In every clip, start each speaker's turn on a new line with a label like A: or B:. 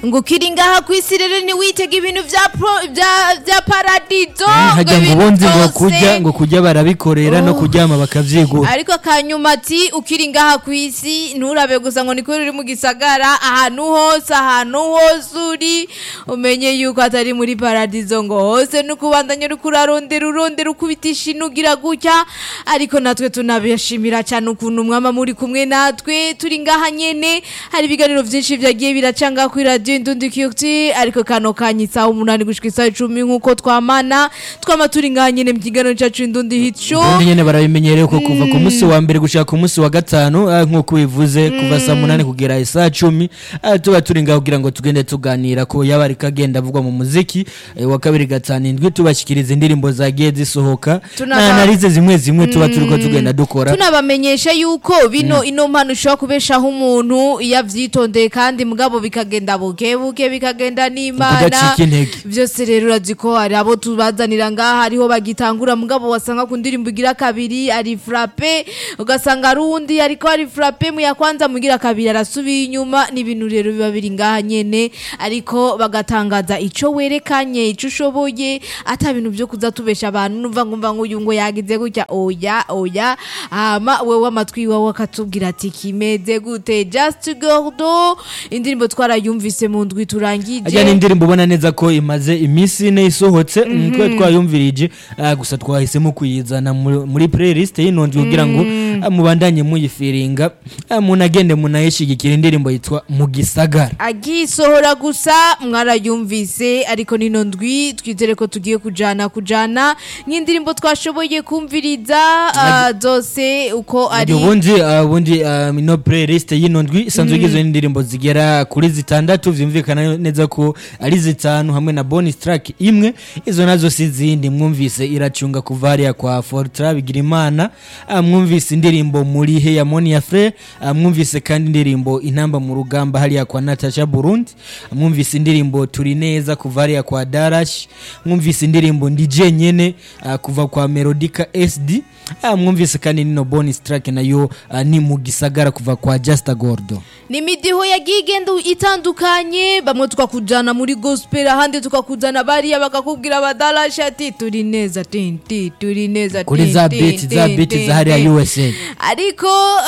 A: ngo ukiri ngaha ku isi rero ntiwitege ibintu vya pro- vya- vya paradizo
B: hajya ngo
A: ibintu
B: ubundi ngo
A: byose.
B: kurya ngo kurya barabikorera no kuryama bakavyigura
A: ariko akanyuma ati ukiri ngaha ku isi nturabe gusa ngo niko uri mu gisagara ahantu hose ahantu hose uri umenye yuko atari muri paradizo ngo hose nuko ubandanye uriko urarondera urondera ukubitisha inugira gutya ariko natwe tunabishimira cyane ukuntu mwama muri kumwe natwe turi ngaha nyene hari ibiganiro vyinshi vyagiye biracanga kuri radio indundi kiyuti ariko kano kanya isaha umunani gushika isaha icumi nk'uko twamana twama turi ngaha nyene mu kiganiro cacu indundi hit show
B: ubundi nyene barabimenyereye ko kuva ku munsi wa mbere gushika ku munsi wa gatanu ah, nk'uko bivuze kuva saa munani kugera isaha cumi ah, tuba turi ngaho kugira ngo tugende tuganira ko yaba ariko agenda avugwa mu muziki eh, wa kabiri gatanu indwi tubashikiriza indirimbo zagiye zisohoka
A: Tunaba-
B: na analize zimwe zimwe tuba turiko tugenda dukora
A: tunabamenyesha yuko bino ino mpano ushobora kubeshaho umuntu iyo avyitondeye kandi mugabo bikagenda buke buke bikagenda n'imana
B: Kudacika intege.
A: byose rero urazi ko hari abo tubazanira ngaha hariho bagitangura mugabo wasanga ku ndirimbo igira kabiri ari frappe ugasanga ari uwundi ariko ari frappe mu ya kwanza mugira kabiri arasubiye inyuma n'ibintu rero biba biri ngaha nyene ariko bagatangaza ico werekanye ico ushoboye ata bintu vyo kuza tubesha abantu numva ngumva ngo uyu ngo yagize gutya oya oya hama wewe amatwi wawe akatubwira ati kimeze gute just gordo indirimbo twarayumvise mu ndwi turangije
B: ajya n'indirimbo ubona neza ko imaze iminsi ine isohotse niko twayumvirije ah, gusa twahisemo kuyizana muri- muri playlist y'inonzi kugira ngo ah, mubandanye muyifiringa ah, munagende munayishigikira indirimbo yitwa mu gisagara
A: agisohora gusa mwarayumvise ariko nino ndwi twizere ko tugiye kujana kujana nk'indirimbo twashoboye kumviriza ah, zose uko ari
B: Ari ubundi ah, ubundi ah, ino playlist y'ino ndwi isanzwe igizwe n'indirimbo zigera kuri zitandatu vyumvikana neza ko ari zitanu hamwe na bonus track imwe izo nazo si zindi mwumvise iracunga kuva hariya kwa Fortra Bigirimana ah, mwumvise indirimbo muri he ya Monia Frere ah, mwumvise kandi indirimbo intamba mu rugamba hariya kwa Natasha Burundi ah, mwumvise indirimbo turi neza kuva hariya kwa Darash mwumvise indirimbo ndi jenyene ah, kuva kwa Melodica SD Ah, mwumvise kandi nino bonus track nayo ah, ni mu gisagara kuva kwa Justa Gordo
A: ni imidiho yagiye igenda itandukanye bamwe tukakujana muri gospel ahandi tukakujana bariya bakakubwira badarasha ati turi neza tinti turi neza
B: kuri
A: tin,
B: za
A: tin,
B: beat za
A: tin,
B: beat
A: tin,
B: za hariya
A: tin.
B: USA
A: ariko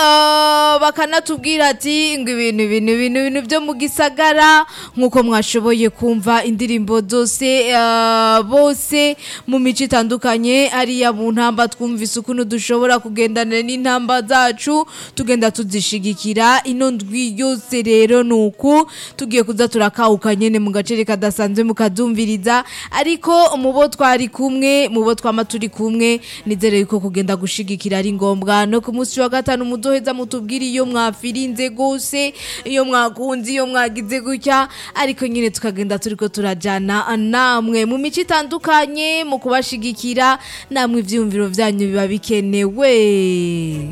A: ah, bakanatubwira ati ngo ibintu ibintu ibintu ibintu byo mu gisagara nk'uko mwashoboye kumva indirimbo zose ah, bose mu mico itandukanye hariya mu ntamba twumvise ukuntu dushobora kugendana n'intamba zacu tugenda tuzishigikira ino ndwi yose rero ni uku tugiye kuza turakawuka nyene mu gacere kadasanzwe mukadumviriza ariko mu bo twari kumwe mu bo twama turi kumwe nizere yuko kugenda gushigikira ari ngombwa no ku munsi wa gatanu muzoheza mutubwire iyo mwafirinze gose iyo mwakunze iyo mwagize gutya ariko nyine tukagenda turiko turajana namwe mu mico itandukanye mu kubashigikira namwe ivyiyumviro vyanyu biba bikenewe